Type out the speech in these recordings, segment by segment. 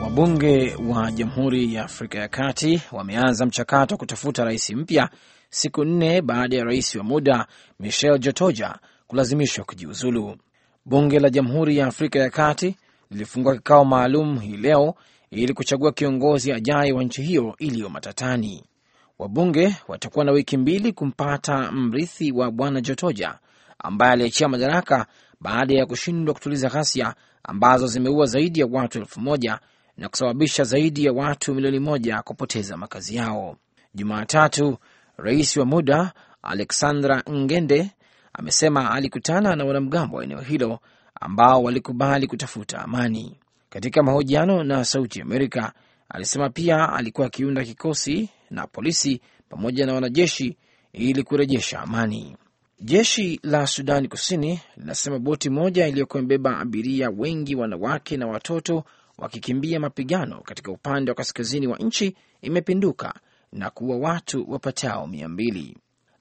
Wabunge wa Jamhuri ya Afrika ya Kati wameanza mchakato wa kutafuta rais mpya siku nne baada ya rais wa muda Michel Jotoja kulazimishwa kujiuzulu. Bunge la Jamhuri ya Afrika ya Kati lilifungua kikao maalum hii leo ili kuchagua kiongozi ajaye wa nchi hiyo iliyo matatani. Wabunge watakuwa na wiki mbili kumpata mrithi wa bwana Jotoja ambaye aliachia madaraka baada ya kushindwa kutuliza ghasia ambazo zimeua zaidi ya watu elfu moja na kusababisha zaidi ya watu milioni moja kupoteza makazi yao. Jumatatu, rais wa muda Alexandra Ngende amesema alikutana na wanamgambo wa eneo hilo ambao walikubali kutafuta amani. Katika mahojiano na Sauti Amerika, alisema pia alikuwa akiunda kikosi na polisi pamoja na wanajeshi ili kurejesha amani. Jeshi la Sudani Kusini linasema boti moja iliyokuwa imebeba abiria wengi wanawake na watoto wakikimbia mapigano katika upande wa kaskazini wa nchi imepinduka na kuua watu wapatao mia mbili.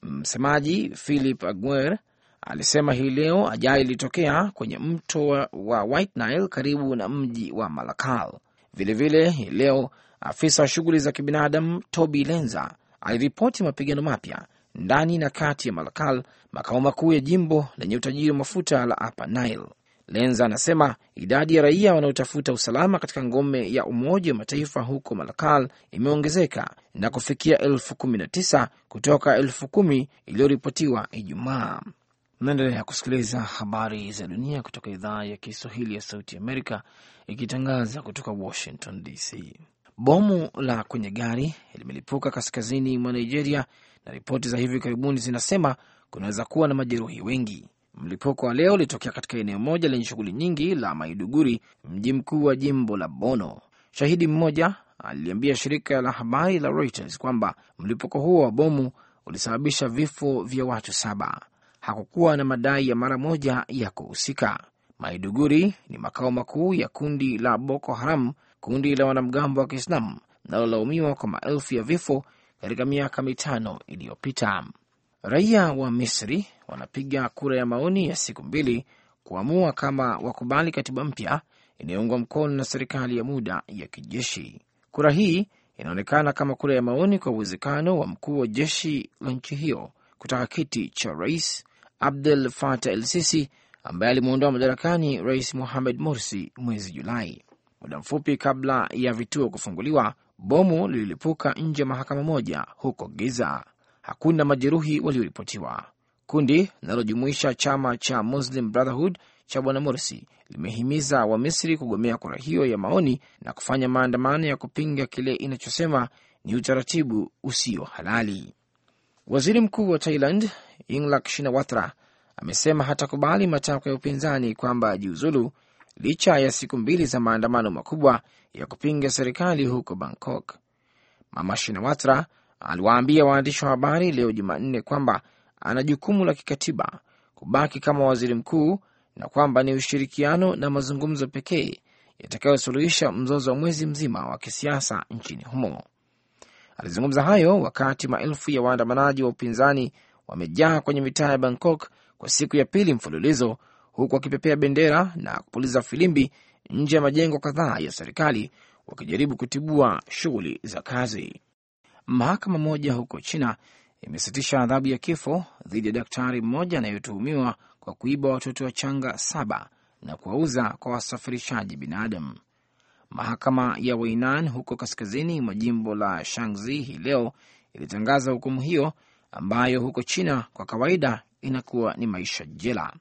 Msemaji Philip Aguer alisema hii leo ajali ilitokea kwenye mto wa White Nile karibu na mji wa Malakal. Vilevile hii leo afisa wa shughuli za kibinadamu Toby Lenza aliripoti mapigano mapya ndani na kati ya Malakal, makao makuu ya jimbo lenye utajiri wa mafuta la Upper Nile. Lenza anasema idadi ya raia wanaotafuta usalama katika ngome ya Umoja wa Mataifa huko Malakal imeongezeka na kufikia elfu kumi na tisa kutoka elfu kumi iliyoripotiwa Ijumaa. Mnaendelea kusikiliza habari za dunia kutoka idhaa ya Kiswahili ya Sauti Amerika ikitangaza kutoka Washington DC. Bomu la kwenye gari limelipuka kaskazini mwa Nigeria na ripoti za hivi karibuni zinasema kunaweza kuwa na majeruhi wengi. Mlipuko wa leo ulitokea katika eneo moja lenye shughuli nyingi la Maiduguri, mji mkuu wa jimbo la Bono. Shahidi mmoja aliliambia shirika la habari la Reuters kwamba mlipuko huo wa bomu ulisababisha vifo vya watu saba. Hakukuwa na madai ya mara moja ya kuhusika. Maiduguri ni makao makuu ya kundi la Boko Haram, kundi la wanamgambo wa Kiislamu linalolaumiwa kwa maelfu ya vifo katika miaka mitano iliyopita. Raia wa Misri wanapiga kura ya maoni ya siku mbili kuamua kama wakubali katiba mpya inayoungwa mkono na serikali ya muda ya kijeshi. Kura hii inaonekana kama kura ya maoni kwa uwezekano wa mkuu wa jeshi la nchi hiyo kutaka kiti cha rais Abdel Fattah el Sisi ambaye alimwondoa madarakani rais Mohamed Morsi mwezi Julai. Muda mfupi kabla ya vituo kufunguliwa, bomu lililipuka nje ya mahakama moja huko Giza. Hakuna majeruhi walioripotiwa. Kundi linalojumuisha chama cha Muslim Brotherhood cha bwana Morsi limehimiza Wamisri kugomea kura hiyo ya maoni na kufanya maandamano ya kupinga kile inachosema ni utaratibu usio halali. Waziri mkuu wa Thailand Yingluck Shinawatra amesema hatakubali matakwa ya upinzani kwamba ajiuzulu licha ya siku mbili za maandamano makubwa ya kupinga serikali huko Bangkok. Mama Shinawatra aliwaambia waandishi wa habari leo Jumanne kwamba ana jukumu la kikatiba kubaki kama waziri mkuu na kwamba ni ushirikiano na mazungumzo pekee yatakayosuluhisha mzozo wa mwezi mzima wa kisiasa nchini humo. Alizungumza hayo wakati maelfu ya waandamanaji wa upinzani wamejaa kwenye mitaa ya Bangkok kwa siku ya pili mfululizo, huku wakipepea bendera na kupuliza filimbi nje ya majengo kadhaa ya serikali wakijaribu kutibua shughuli za kazi. Mahakama moja huko China imesitisha adhabu ya kifo dhidi ya daktari mmoja anayetuhumiwa kwa kuiba watoto wachanga saba na kuwauza kwa wasafirishaji binadamu. Mahakama ya Weinan huko kaskazini mwa jimbo la Shanxi hii leo ilitangaza hukumu hiyo ambayo huko China kwa kawaida inakuwa ni maisha jela.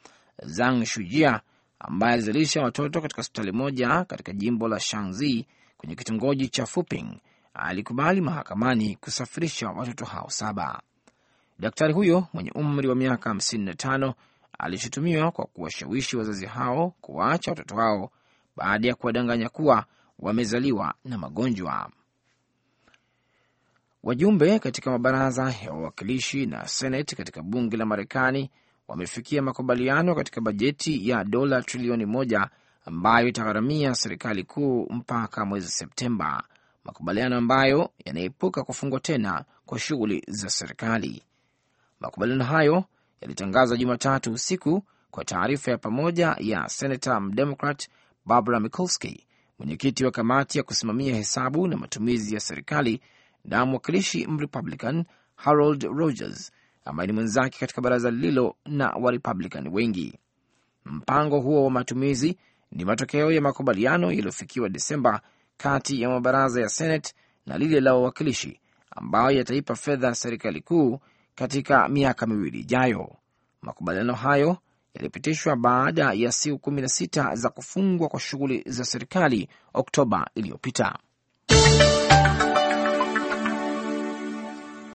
Zhang Shujia ambaye alizalisha watoto katika hospitali moja katika jimbo la Shanxi kwenye kitongoji cha Fuping alikubali mahakamani kusafirisha watoto hao saba. Daktari huyo mwenye umri wa miaka 55 alishutumiwa kwa kuwashawishi wazazi hao kuwaacha watoto hao baada ya kuwadanganya kuwa wamezaliwa na magonjwa. Wajumbe katika mabaraza ya wawakilishi na Seneti katika bunge la Marekani wamefikia makubaliano katika bajeti ya dola trilioni moja ambayo itagharamia serikali kuu mpaka mwezi Septemba, makubaliano ambayo yanaepuka kufungwa tena kwa shughuli za serikali. Makubaliano hayo yalitangazwa Jumatatu usiku kwa taarifa ya pamoja ya senata mdemokrat Barbara Mikulski mwenyekiti wa kamati ya kusimamia hesabu na matumizi ya serikali na mwakilishi Mrepublican Harold Rogers ambaye ni mwenzake katika baraza lililo na Warepublican wengi. Mpango huo wa matumizi ni matokeo ya makubaliano yaliyofikiwa Desemba kati ya mabaraza ya Senate na lile la wawakilishi ambayo yataipa fedha serikali kuu katika miaka miwili ijayo. Makubaliano hayo yalipitishwa baada ya siku kumi na sita za kufungwa kwa shughuli za serikali Oktoba iliyopita.